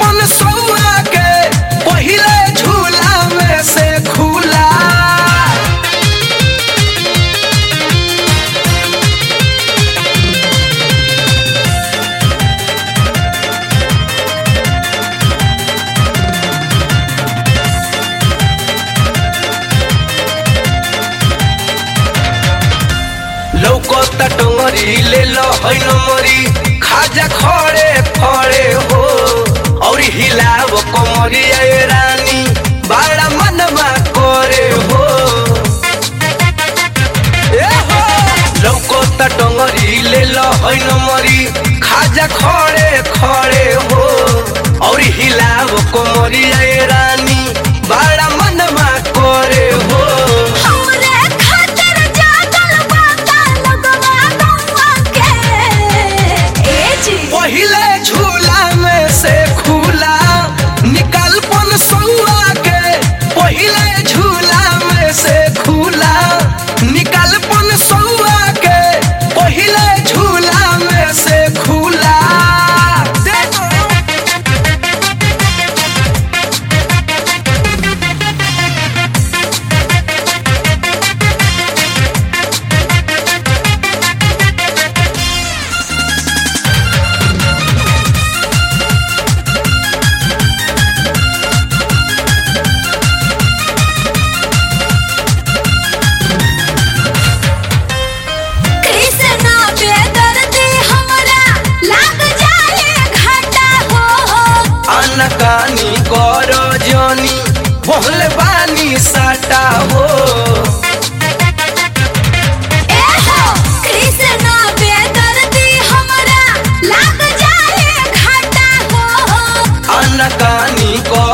पन सौआ के पहिले झूला में से खुला लौकता टंगरी ले लो है नमरी खाजा खड़े खड़े हो और हिलाव कमरी ए रानी बड़ा मनवा करे हो ए हो लौकता टंगरी ले लो है नमरी खाजा खड़े खड़े हो और हिलाव कमरी ए रानी बड़ा मनवा करे हो हमरे खातिर जागल बाता लगवा गौआ के ए जी पहिले झूला में से खुला निकाल पन सौआ के पहिले झूला में से खुला निकाल पन सौआ के पहिले झूला में से खुला देखो कृष्णा बेदर्दी हमरा लाग जाए घाटा हो अनकानी कर जनी बोले बानी साटा हो ए हो कृष्णा बेदर्दी हमरा लाग जाए घाटा हो अनकानी कर